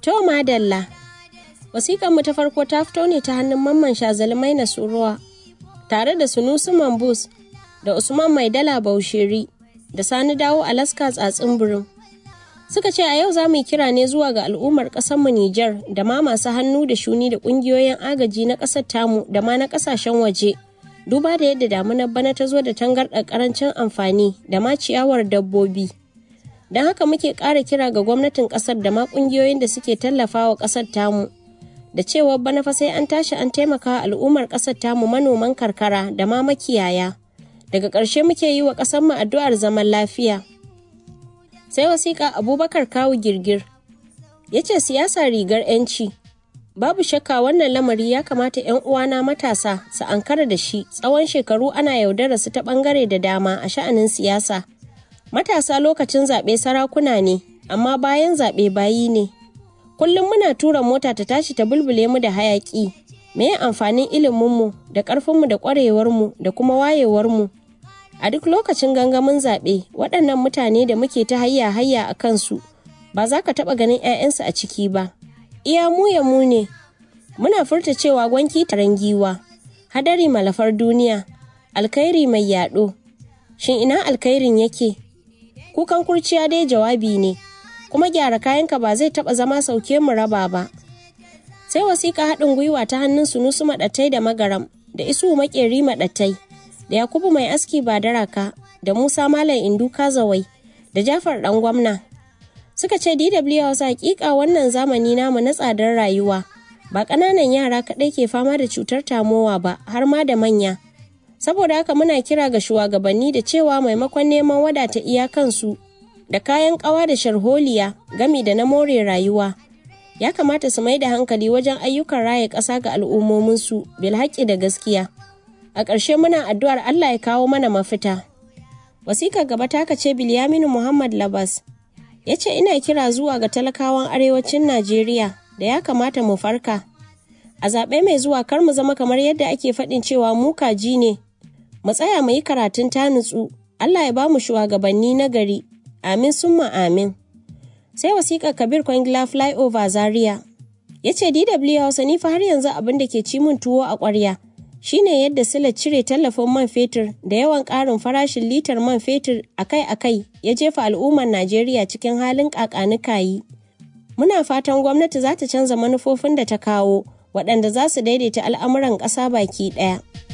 To madalla. Wasiƙar mu ta farko ta fito ne ta hannun mamman shazalmai na suruwa tare da sunusu mambus da usman maidala bausheri da sani dawo alaska tsatsin birin suka ce a yau za mu yi kira ne zuwa ga al'ummar mu Nijar da ma masu hannu da shuni da ƙungiyoyin agaji na ƙasar tamu da ma na ƙasashen waje duba da yadda damunar bana ta zo da tangarɗar ƙarancin amfani da ma ciyawar dabbobi don haka muke ƙara kira ga gwamnatin ƙasar da ma ƙungiyoyin da suke tallafawa ƙasar tamu da cewa bana fa sai an tashi an taimaka al'ummar ƙasar tamu manoman karkara da ma makiyaya daga ƙarshe muke yi wa ƙasarmu addu'ar zaman lafiya sai wasiƙa abubakar kawu girgir ya ce siyasa rigar 'yanci babu shakka wannan lamari ya kamata 'yan uwana matasa su ankara da shi tsawon shekaru ana yaudara su ta ɓangare da dama a sha'anin siyasa matasa lokacin zaɓe sarakuna ne amma bayan zaɓe bayi ne kullum muna tura mota ta tashi ta bulbule mu da hayaƙi me amfanin iliminmu da ƙarfinmu da ƙwarewarmu da kuma wayewarmu a duk lokacin gangamin zaɓe waɗannan mutane da muke ta hayya hayya a kansu ba za ka taɓa ganin 'ya'yansu a ciki ba iya mu ya mu ne muna furta cewa gwanki taron giwa hadari malafar duniya alkhairi mai yaɗo shin ina alkhairin yake kukan kurciya dai jawabi ne kuma gyara kayanka ba zai taɓa zama sauke mu raba ba sai wasiƙa haɗin gwiwa ta hannun sunusu maɗattai da magaram da isu maƙeri maɗattai da Yakubu mai aski ba daraka da Musa Malam Indu Kazawai da Jafar dan gwamna. Suka ce DW Hausa hakika wannan zamani namu na tsadar rayuwa ba ƙananan yara kaɗai ke fama da cutar tamowa ba har ma da manya. Saboda haka muna kira ga shugabanni da cewa maimakon neman wadata iyakansu da kayan ƙawa da sharholiya gami da na more rayuwa. Ya kamata su mai da hankali wajen ayyukan raya ƙasa ga al'ummominsu bilhaƙi da gaskiya. a ƙarshe muna addu'ar Allah ya kawo mana mafita. Wasikar gaba ta ce Bilyaminu Muhammad Labas ya ce ina kira zuwa ga talakawan arewacin Najeriya da ya kamata mu farka. A zaɓe mai zuwa kar mu zama kamar yadda ake faɗin cewa mu kaji ne. Mu tsaya mu yi karatun ta nutsu, Allah ya ba mu shugabanni na gari. Amin summa amin. Sai wasikar Kabir Kwangila Flyover Zaria. Ya ce DW Hausa ni fa har yanzu abin da ke ci min tuwo a ƙwarya. shine yadda sila cire tallafin man fetur da yawan ƙarin farashin litar man fetur akai-akai ya jefa al'ummar Najeriya cikin halin ƙaƙanikayi. Muna fatan gwamnati za ta canza manufofin da ta kawo waɗanda za su daidaita al'amuran ƙasa baki ɗaya.